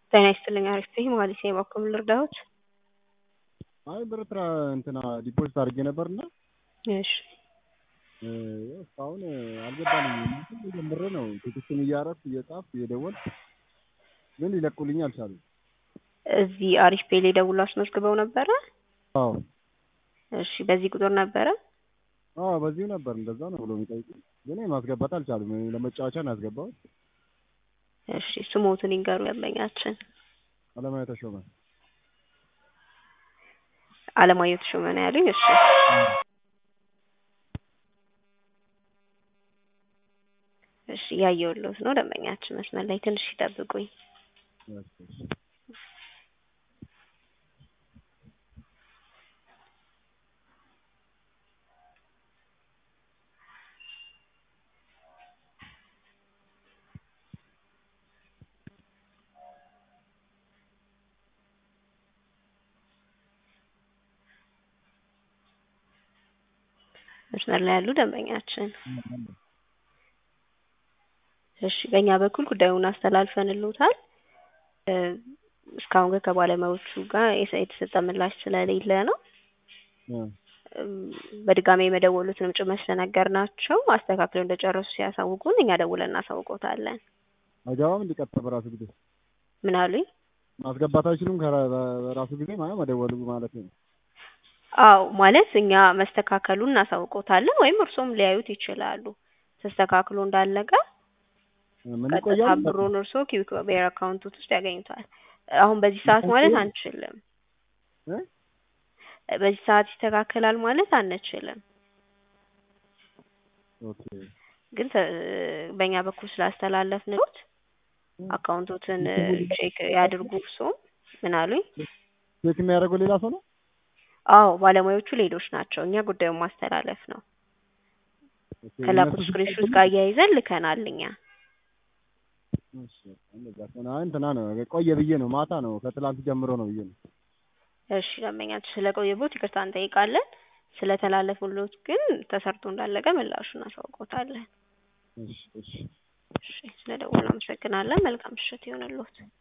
ጤና ይስጥልኝ አሪፍ ነኝ መሀሌት ነኝ በበኩል ልርዳዎት? አይ ብር ትራ እንትና ዲፖዚት አድርጌ ነበርና እሺ እስካሁን አልገባልኝም። ጀምሬ ነው ቴክስቱን እያደረኩ እየጻፍኩ እየደወልኩ ግን ሊለቁልኝ አልቻሉም። እዚህ አሪፍ ፔ ላይ ደውሎ አስመዝግበው ነበረ? አዎ እሺ በዚህ ቁጥር ነበረ? አዎ በዚሁ ነበር እንደዛ ነው ብሎ የሚጠይቁኝ ግን ማስገባት አልቻሉም። ለመጫወቻ ነው ያስገባሁት። እሺ ስሞትን ይንገሩ ደንበኛችን። አለማየሁ ተሾመ። አለማየሁ ተሾመ ነው ያሉኝ? እሺ እሺ እያየሁልዎት ነው ደንበኛችን መስመር ላይ ትንሽ ይጠብቁኝ። መስመር ላይ ያሉ ደንበኛችን እሺ በእኛ በኩል ጉዳዩን አስተላልፈንልዎታል። እስካሁን ግን ከባለሙያዎቹ ጋር የተሰጠ ምላሽ ስለሌለ ነው በድጋሚ የመደወሉትንም ጭምር ስለነገርናቸው አስተካክለው እንደጨረሱ ሲያሳውቁን እኛ ደውለን እናሳውቅዎታለን። አይገባም እንዲቀጥታ በራሱ ጊዜ ምን አሉኝ? ማስገባት አይችሉም በራሱ ጊዜ ማለት መደወሉ ማለት ነው። አዎ ማለት እኛ መስተካከሉን እናሳውቅዎታለን ወይም እርስዎም ሊያዩት ይችላሉ። ተስተካክሎ እንዳለቀ ምን ቀጥታ ይቆያል? ብሩን እርስዎ ኪዊክ ብሔር አካውንቶት ውስጥ ያገኙታል። አሁን በዚህ ሰዓት ማለት አንችልም። እ? በዚህ ሰዓት ይስተካከላል ማለት አንችልም። ኦኬ ግን ተ- በእኛ በኩል ስላስተላለፍንልዎት አካውንቶትን ቼክ ያድርጉ እርስዎም። ምን አሉኝ? ቼክ የሚያደርገው ሌላ ሰው ነው? አዎ ባለሙያዎቹ ሌሎች ናቸው። እኛ ጉዳዩን ማስተላለፍ ነው። ኦኬ፣ ከላኩት እነሱ ስክሪንሾት ጋር አያይዘን ልከናል እኛ። እሺ፣ እንደዛ ከሆነ አይ እንትና ነው ቆየ ብዬ ነው ማታ ነው ከትላንት ጀምሮ ነው ብዬ ነው። እሺ ደንበኛችን ስለቆየቦት ይቅርታ እንጠይቃለን። ስለተላለፉልዎት ግን ተሰርቶ እንዳለቀ ምላሹን እናሳውቅዎታለን። እሺ እሺ እሺ ስለደወሉ አመሰግናለን። መልካም ምሽት ይሁንልዎት።